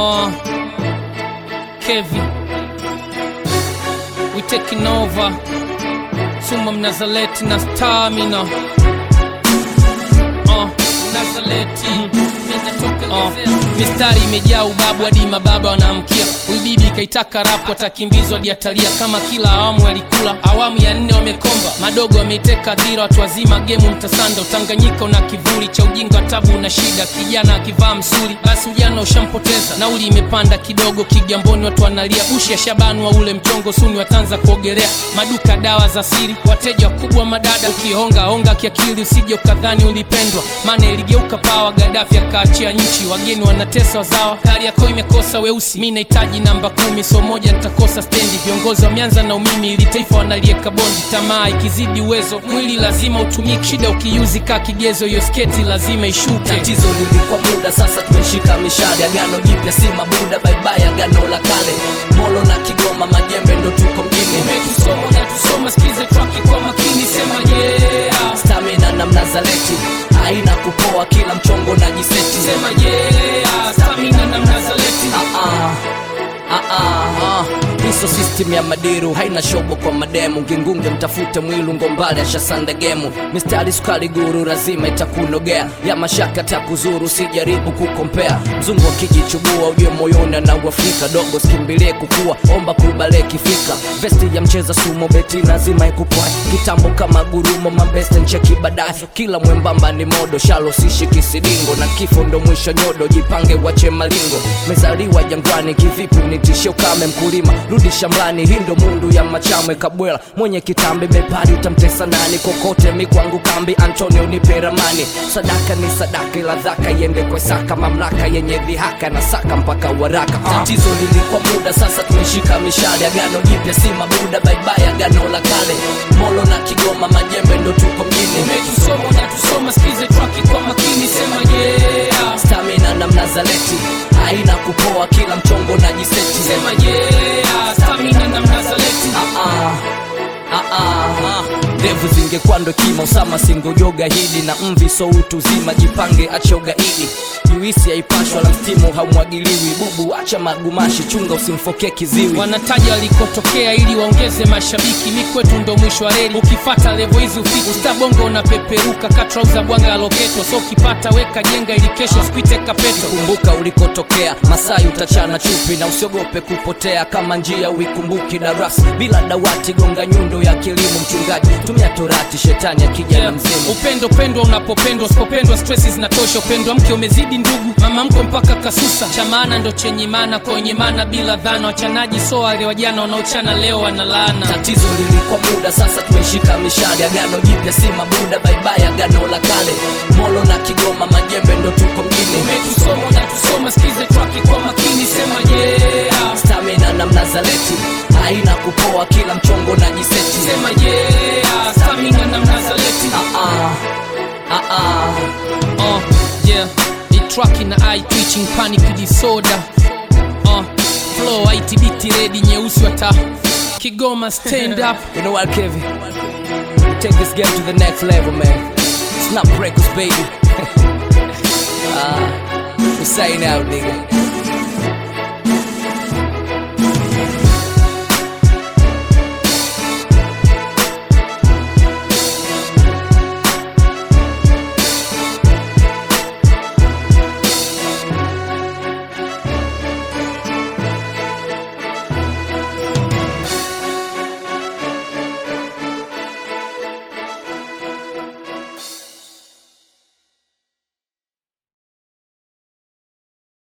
Uh, Kevi, we taking over. Suma Mnazaleti na Stamina. Uh, Mnazaleti. Uh, mistari imejaa ubabu hadi mababa wanaamkia. Huyu bibi kaitaka rapu, atakimbizwa hadi atalia kama kila awamu alikula. Awamu ya nne wamekomba, madogo wameiteka dhira, watu wazima gemu mtasanda. Utanganyika una kivuli cha ujinga, tabu na shida. Kijana akivaa msuri, basi ujana ushampoteza. Nauli imepanda kidogo, Kigamboni watu wanalia. Bushi ya Shabani wa ule mchongo, suni watanza kuogelea. Maduka dawa za siri, wateja wakubwa madada. Ukihonga honga kiakili, usije ukadhani ulipendwa, maana iligeuka pawa. Gadafi akaachia nchi, wageni wanatesa wazawa. Kariakoo imekosa weusi, mi nahitaji namba kumi, so moja nitakosa stendi. Viongozi wameanza na umimi, ili taifa wanalieka bondi. Tamaa ikizidi uwezo, mwili lazima utumike. Shida ukiuzi kaa kigezo, hiyo sketi lazima ishuke. tatizo lilikuwa muda sasa tumeshika mishale agano jipya si mabuda baibai agano la kale molo na kigoma majembe ndo tuko mjini Umetusoma na tusoma, sikize traki kwa makini, sema yeah, stamina na mnazaleti haina kupoa kila mchongo na jiseti sema yeah, stamina na Mnazaleti. Ah, ah. Ah, ah, ah. hiso system ya madiru haina shobo kwa mademu ngingunge mtafute mwilu ngombale ashasanda gemu mistari sukari guru lazima itakunogea ya mashaka takuzuru sijaribu kukompea mzungu akijichubua ujue moyoni anauafrika dogo skimbilie kukua omba kubale kifika vesti ya mcheza sumo beti lazima ikupwae kitambo kama gurumo mabeste ncheki baadaye kila mwembamba ni modo shalo sishi kisidingo na kifo ndo mwisho nyodo jipange wache malingo mezaliwa jangwani kivipi unitishe ukame mkulima rudi shambani hii ndo mundu ya machamwe kabwela mwenye kitambi bepari utamtesa nani kokote mikwangu kambi antonio nipe ramani sadaka ni sadaka ila dhaka iende kwa saka mamlaka yenye dhihaka na saka mpaka waraka tatizo lilikuwa muda sasa tumeshika mishale agano jipya si mabuda baibai agano la kale molo na kigoma majembe ndo tuko mjini Umetusoma na tusoma, sikize traki kwa makini, sema yeah, stamina na mnazaleti haina kupoa kila mchongo na jiseti sema yeah, stamina na Mnazaleti. Ah, ah, ah, ah. ndevu zingekuwa ndo kima usama singojoga hili na mvi so utu zima jipange acha ugaidi juisi haipashwa la mstimu haumwagiliwi bubu acha magumashi chunga usimfokee kiziwi wanataja walikotokea ili waongeze mashabiki mi kwetu ndo mwisho wa reli ukifata levo hizi ufiki ustabongo unapeperuka katrauza bwanga aloketo so ukipata weka jenga ili kesho spite kapeto kumbuka ulikotokea masai utachana chupi na usiogope kupotea kama njia uikumbuki darasa bila dawati gonga nyundo ya kilimo mchungaji tumia torati shetani akija na mzimu upendo pendwa unapopendwa usipopendwa stresi zinatosha upendo wa mke umezidi ndugu mama mko mpaka kasusa cha maana ndo chenye maana kwenye maana bila dhana wachanaji so wale wajana wanaochana leo wanalaana tatizo lilikuwa muda sasa tumeshika mishale agano jipya si mabuda baibai agano la kale molo na kigoma majembe ndo tuko mjini umetusoma na tusoma sikize traki kwa makini sema yeah stamina na mnazaleti haina kupoa kila mchongo na jiseti sema yeah stamina na Mnazaleti ah, ah, ah, ah. Uh, yeah, ni truck na eye twitching panic disorder. Uh, flow ITBT ready nyeusi wata Kigoma stand up. You know what, Kevin? We take this game to the next level, man. It's not breakers, baby. uh, we sign out, nigga.